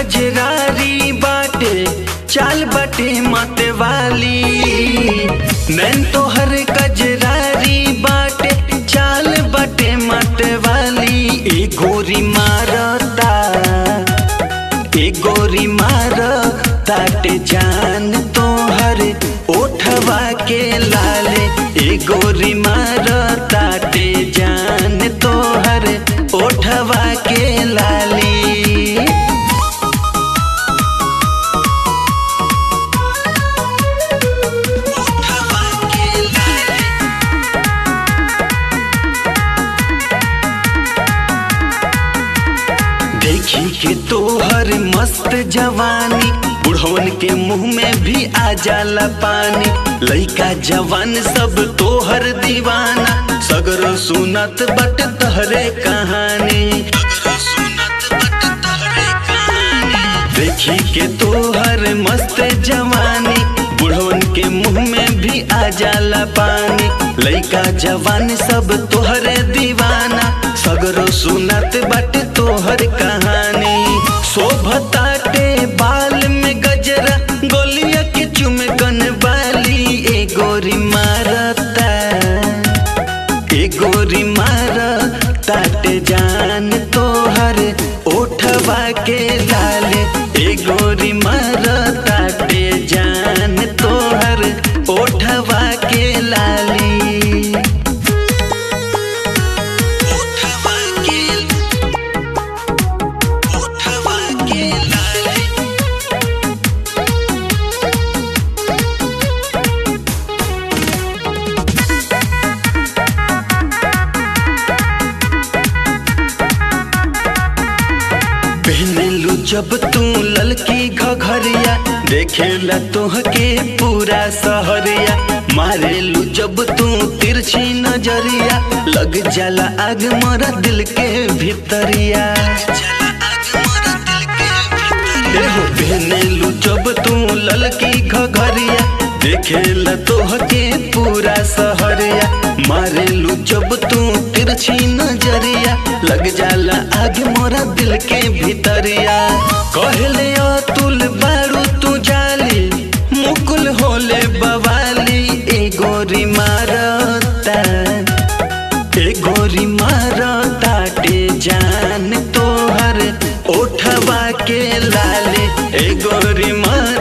कजरारी बाटे चाल बाटे मत वाली नैन तोहर कजरारी बाटे चाल बाटे मत वाली ए गोरी मारता ए गोरी मार ताटे जान तोहर ओठवा के लाले ए गोरी मार ताटे जान तोहर ओठवा के लाली ओठवा के लाली देखी के तोहर मस्त जवानी बुढ़वन के मुंह में भी आ जाला पानी लइका जवान सब तोहर दीवाना सगरो सुनत बट तहरे कहानी देखी के तोहर मस्त जवानी बुढ़वन के मुंह में भी आ जाला पानी लइका जवान सब तोहरे दीवाना सगरो सुनत बट तोहर कहानी शोभताटे बाल में गजरा गोलिया के चुमकन बाली ए गोरी मारता ए गोरी मार ताटे जान तोहर ओठवा के लाले ए गोरी मार ताटे जान तोहर ओठवा के लाली ओठवा के ओठवा के लाली पहनलू जब तू ललकी घघरिया देखेला तोहके पूरा सहरिया मारेलू जब तू तिरछी नजरिया लग जाला आग मरा दिल के भीतरिया एहो पहनेलू जब तू ललकी घघरिया देखेला तोहके पूरा सहरिया मारेलू जब तू तिरछी नजरिया लग जाला आग मोरा दिल के भीतरिया कहले अतुल बारू तू जाली मुकुल होले बवाली ए गोरी मारता ए गोरी मारता टे जान तोहर ओठवा के लाले ए गोरी मार